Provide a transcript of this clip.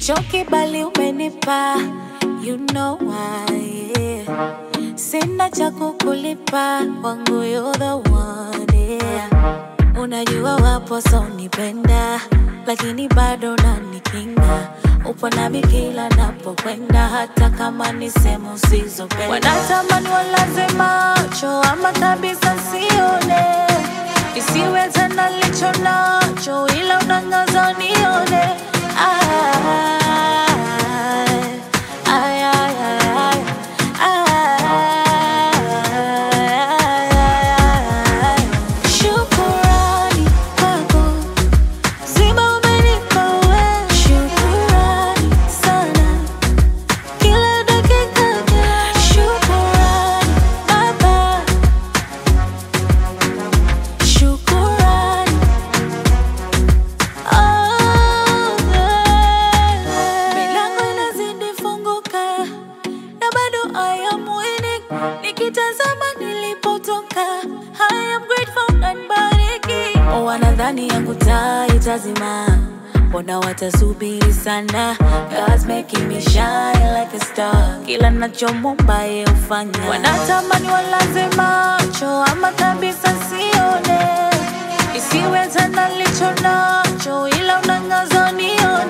Hicho kibali umenipa, you know why, yeah. Sina cha kukulipa, wangu you're the one, yeah. Unajua wapo sonipenda, lakini bado nanikinga. Upo nami kila napokwenda, hata kama ni sehemu usizopenda. Wanatamani walaze macho, ama kabisa sione, isiwe tena licho nacho, ila unangaza nione. Ay, ay, ay, ay, ay. Shukurani kwako Zima umenipa wewe, shukurani sana. Kila dakika, shukurani Baba, shukurani. Oh, yeah. Milango inazidi funguka na bado I am winning. Nikitazama nilipotoka, I am grateful and bariki. Oh, wanadhani yangu taa itazima, mbona watasubiri sana? God's making me shine like a star, kila nachomomba yeye hufanya. Wanatamani walaze macho, ama kabisa sione, isiwe tena licho nacho, ila unangaza nione.